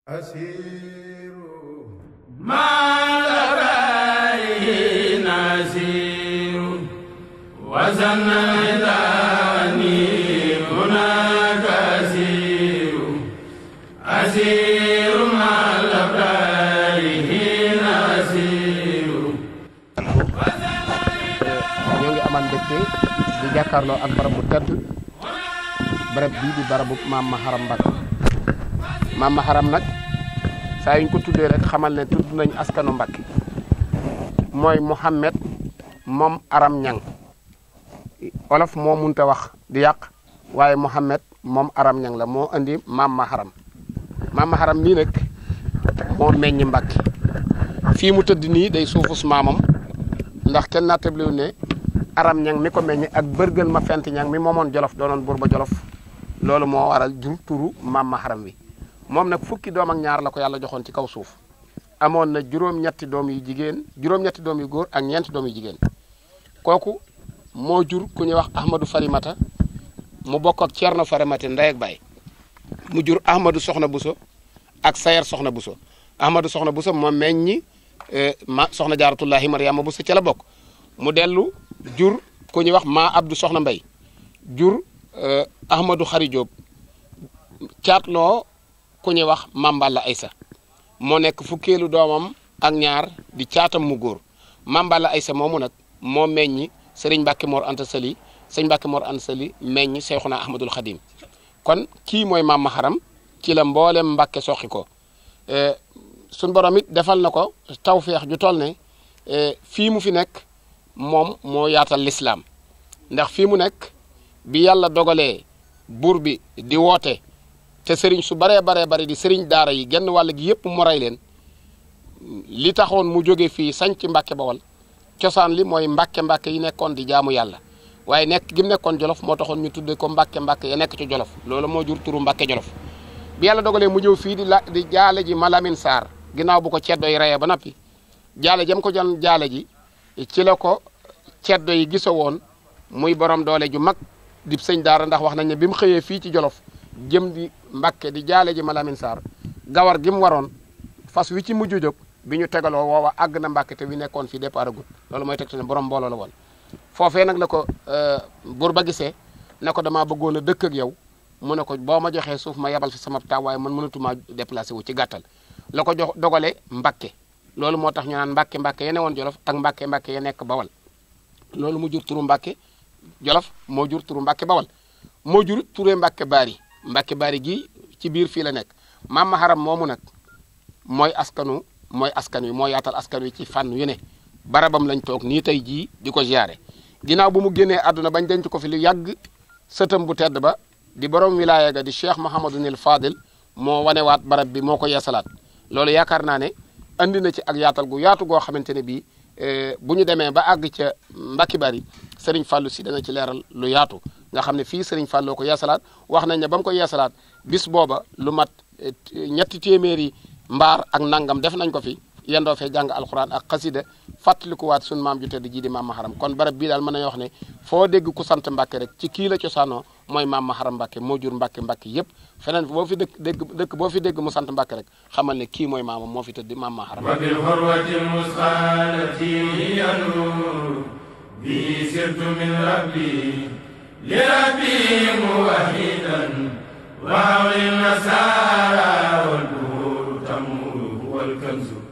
أسير ما لبيه نسير وزن إذاني هناك أسير أسير ما لبيه نسير ñoo ngi amal mbégte di jàkkaarloo ak barab bu tedd barab bii di barabu maam Maharam Mbacke maam Maharam nag saa yuñ ko tuddee rek xamal ne tudd nañ askanu Mbacke mooy Mouhamed moom Aram Ñang olof moo munta wax di yàq waaye Mouhamed moom Aram Ñang la moo andi maam Maharam maam Maharam nii nag moo meññ Mbacke fii mu tëdd nii day suufus maamam ndax kenn nattabliwu ne aram ñang mi ko meññ ak bërgël ma fent ñang mi moomoon jolof doonoon buur ba jolof loolu moo waral jur turu maam Maharam wi moom nag fukki doom ak ñaar la ko yàlla joxoon ci kaw suuf amoon na juróom-ñetti doom yu jigéen juróom-ñetti doom yu góor ak ñeenti doom yu jigéen kooku moo jur ku ñuy wax Ahmadou Farimata mu bokk ak Thierno Farimata ndey ak baay mu jur Ahmadou Soxna Bousso ak Sayer Soxna Bousso Ahmadou Soxna Bousso moom meññi ma Soxna Jaaratullahi Mariama Bousso ca la bokk mu dellu jur ku ñuy wax maa Abdou Soxna Mbay jur Ahmadou Xari Diop caatloo ku ñuy wax Mamballa Aysa moo nekk fukkeelu doomam ak ñaar di caatam mu góor Mamballa Aysa moomu nag moo meññi Sëriñ Mbàkke Mor Anta Sali Sëriñ Mbàkke Mor Anta Sali meññi Seyxuna Ahmadul Xadim kon kii mooy maam Maharam ci la mboolem Mbàkke soxi ko suñ borom it defal na ko tawféex ju toll ne fii mu fi nekk moom moo yaatal lislaam ndax fii mu nekk bi yàlla dogalee buur bi di woote te sëriñ su baree baree bari di sëriñ daara yi genn wàll gi yëpp mu rey leen li taxoon mu jóge fii sañc mbàkke bawal cosaan li mooy mbàkke mbàkke yi nekkoon di jaamu yàlla waaye nekk gi mu nekkoon jolof moo taxoon ñu tudde ko mbàkke mbàkke ya nekk ci jolof loolu moo jur turu mbàkke jolof bi yàlla dogalee mu ñëw fii di la di jaale ji Malamine Sarr ginnaaw bu ko ceddo yi reyee ba noppi jaale jam ko jan jaale ji ci la ko ceddo yi gisa woon muy borom doole ju mag di sëñ daara ndax wax nañ ne bi mu xëyee fii ci jolof jëm di Mbàkke di jaale ji Malamine Sarr gawar gi mu waroon fas wi ci mujj jóg bi ñu tegaloo woowa àgg na Mbàkke te wi nekkoon fii départ agut loolu mooy teg ne borom mbooloo la woon foofee nag la ko buur ba gisee ne ko damaa bëggoon a dëkk ak yow mu ne ko boo ma joxee suuf ma yebal fi sama taw waaye man mënatumaa déplacé wu ci gàttal la ko jox dogale Mbàkke loolu moo tax ñu naan Mbàkke Mbàkke ya ne woon Jolof ak Mbàkke Mbàkke ya nekk Bawal loolu mu jur turu Mbàkke Jolof moo jur turu Mbàkke Bawal moo jur turee Mbàkke Baari Mbàkke Baari gi ci biir fii la nekk maam Maharam moomu nag mooy askanu mooy askan wi moo yaatal askan wi ci fànn yu ne barabam lañ toog nii tey jii di ko ziare ginnaaw bu mu génnee àdduna bañ denc ko fi lu yàgg sëtam bu tedd ba di borom wilaaya ga di Cheikh Mouhamadunil Fadil moo wanewaat barab bi moo ko yeesalaat loolu yaakaar naa ne andi na ci ak yaatal gu yaatu goo xamante ne bii bu ñu demee ba àgg ca Mbacke Bari Serigne Fallou si dana ci leeral lu yaatu nga xam ne fii Serigne Fallou ko yeesalaat wax nañ ne ba mu ko yeesalaat bis booba lu mat ñetti téeméeri mbaar ak nangam def nañ ko fi yendoo fee jàng alxuraan ak xasida fàttalikuwaat sun maam ju tedd ji di maam Maharam kon barab bii daal mën nañoo wax ne foo dégg ku sant Mbacke rek ci kii la cosaanoo mooy maam Maharam Mbacke moo jur Mbacke Mbacke yëpp feneen boo fi dëkk dégg dëkk boo fi dégg mu sant Mbacke rek xamal ne kii mooy maamam moo fi tëdd maam Maharam وبالحروة المسخالة ينور به سرت من ربي لربي موحدا وحول النصارى والبهور تمور هو الكنز